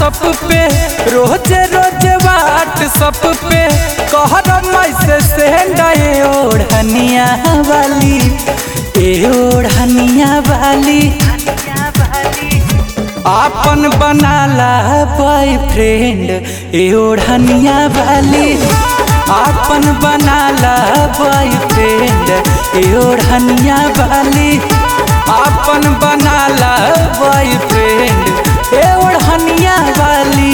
सब पे रोज रोज वाट सब पे कहर मैसे सेंड ए ओढ़निया वाली ए ओढ़निया वाली आपन बनाला बॉयफ्रेंड ए ओढ़निया वाली आपन बनाला बॉयफ्रेंड ए ओढ़निया वाली आपन बनाला बॉयफ्रेंड ए ओढ़निया वाली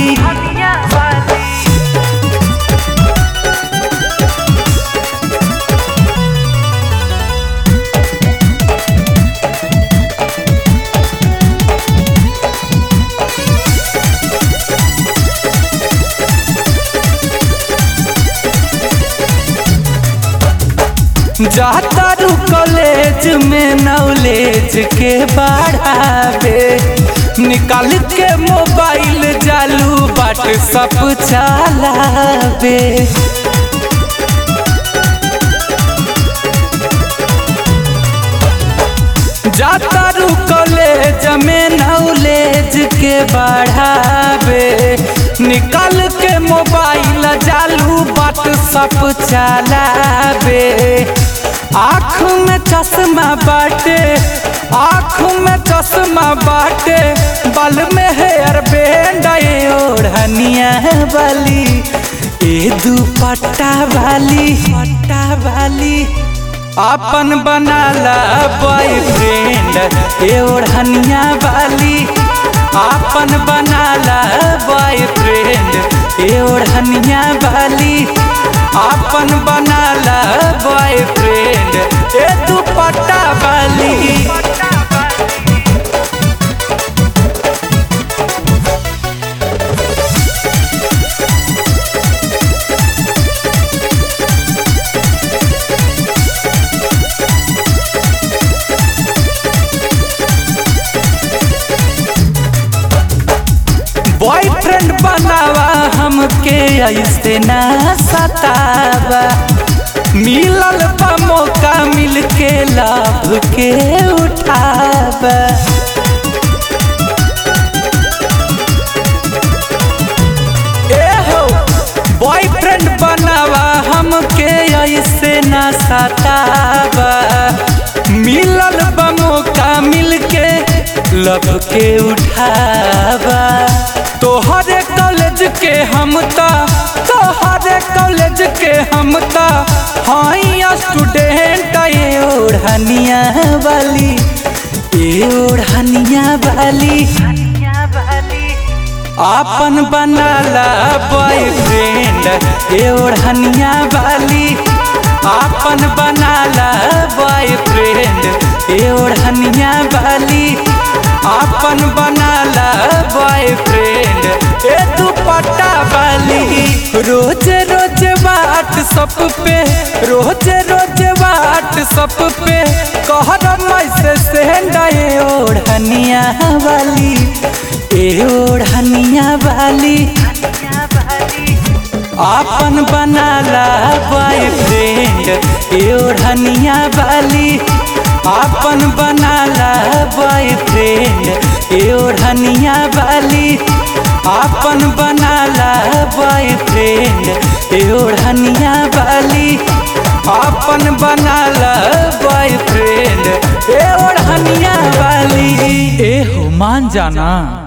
जाता रू कॉलेज में नॉलेज के बढ़ावे निकाल के मोबाइल चालू बाट सब चलावे जाता रू कॉलेज में नॉलेज के बढ़ावे निकाल के मोबाइल चालू बाट सब चलावे आँख में चश्मा बाटे आँख में चश्मा बाटे बल में हेयर बैंड ओढ़निया वाली ए दुपट्टा वाली पट्टा वाली अपन बनाला बॉयफ्रेंड ए ओढ़निया वाली अपन बनाला बॉयफ्रेंड ए ओढ़निया वाली अपन बनाला बॉयफ्रेंड ए दुपट्टा वाली बॉयफ्रेंड बनावा हमके ऐसे ना सतावा मिलल बा मौका मिल के लाभ के उठावा ए हो बॉयफ्रेंड बनावा हमके ऐसे ना सतावा मिलल बा मौका मिल के लब के उठावा तोहरे कॉलेज के हम ता तोहरे कॉलेज के हम ता हाई स्टूडेंट ए ओढ़निया वाली ए ओढ़निया वाली आपन बनाला बॉयफ्रेंड ए ओढ़निया वाली आपन बनाला बॉयफ्रेंड ए ओढ़निया वाली आपन बनाला बॉयफ्रेंड ए दुपट्टा वाली रोज रोज वाट सब पे रोज रोज वाट सब पे कहर मैसे सेंड ए ओढ़निया वाली ए ओढ़निया वाली आपन बनाला बॉयफ्रेंड ए ओढ़निया वाली आपन बनाला बॉयफ्रेंड ए ओढ़निया वाली आपन बनाला बॉयफ्रेंड ए ओढ़निया वाली आपन बनाला बॉयफ्रेंड ए ओढ़निया वाली ए हो मान जाना